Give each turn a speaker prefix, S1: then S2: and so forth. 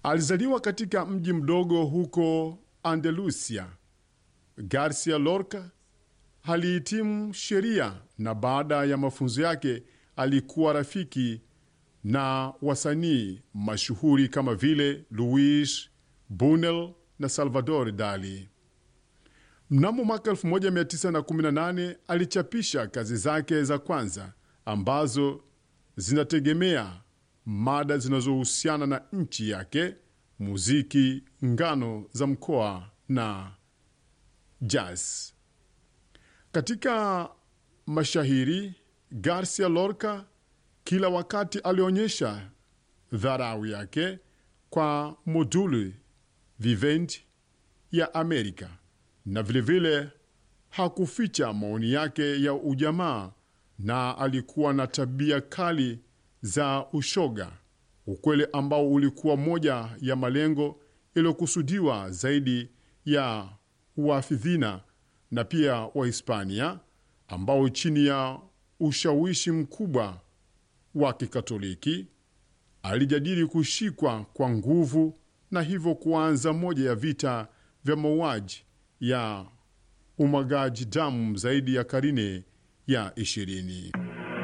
S1: Alizaliwa katika mji mdogo huko Andalusia. Garcia Lorca alihitimu sheria na baada ya mafunzo yake alikuwa rafiki na wasanii mashuhuri kama vile Luis Buñuel na Salvador Dali. Mnamo mwaka 1918 alichapisha kazi zake za kwanza ambazo zinategemea mada zinazohusiana na nchi yake, muziki, ngano za mkoa na jazz. Katika mashahiri, Garcia Lorca kila wakati alionyesha dharau yake kwa moduli vivendi ya Amerika na vilevile vile hakuficha maoni yake ya ujamaa na alikuwa na tabia kali za ushoga, ukweli ambao ulikuwa moja ya malengo yaliyokusudiwa zaidi ya Uafidhina na pia Wahispania ambao chini ya ushawishi mkubwa wa Kikatoliki alijadili kushikwa kwa nguvu na hivyo kuanza moja ya vita vya mauaji ya umwagaji damu zaidi ya karine ya ishirini.